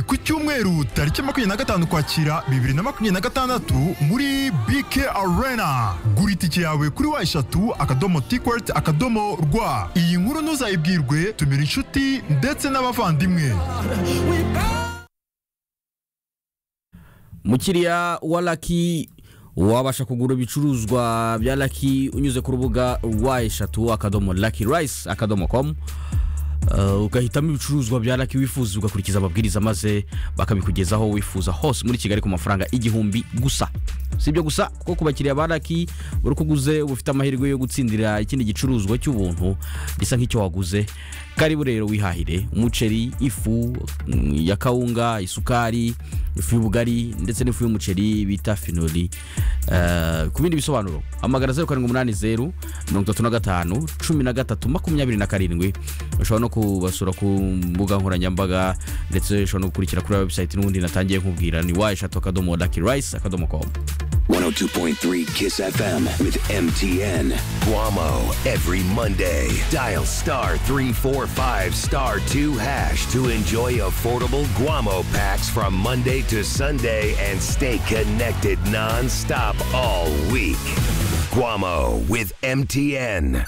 ku cyumweru tariki makumyabiri na gatanu kwakira bibiri na makumyabiri na gatandatu muri BK Arena gura itike yawe kuri wa eshatu akadomo tikweti akadomo rwa iyi nkuru ntuzayibwirwe tumira inshuti ndetse n'abavandimwe mukiriya wa laki wabasha kugura ibicuruzwa bya laki unyuze ku rubuga rwa eshatu akadomo laki rayisi akadomo komu Uh, ugahitamo ibicuruzwa bya laki wifuza ugakurikiza amabwiriza maze bakabikugezaho wifuza hose muri kigali ku mafaranga igihumbi gusa si ibyo gusa kuko ku bakiriya ba laki buri uko uguze uba ufite amahirwe yo gutsindira ikindi gicuruzwa cy'ubuntu gisa nk'icyo waguze karibu rero wihahire umuceri ifu mm, ya kawunga isukari ifu y'ubugari ndetse n'ifu y'umuceri bita finori Eh, ku bindi bisobanuro hamagara zeru karindwi umunani zeru mirongo itatu na gatanu cumi na gatatu makumyabiri na karindwi ushobora no kubasura ku mbuga nkoranyambaga ndetse ushobora no gukurikira kuri website n'ubundi natangiye nkubwira ni wa eshatu akadomo laki rayisi akadomo komu 102.3 Kiss FM with MTN. Guamo every Monday. Dial star 345 star 2 hash to enjoy affordable Guamo packs from Monday to Sunday and stay connected nonstop all week. Guamo with MTN.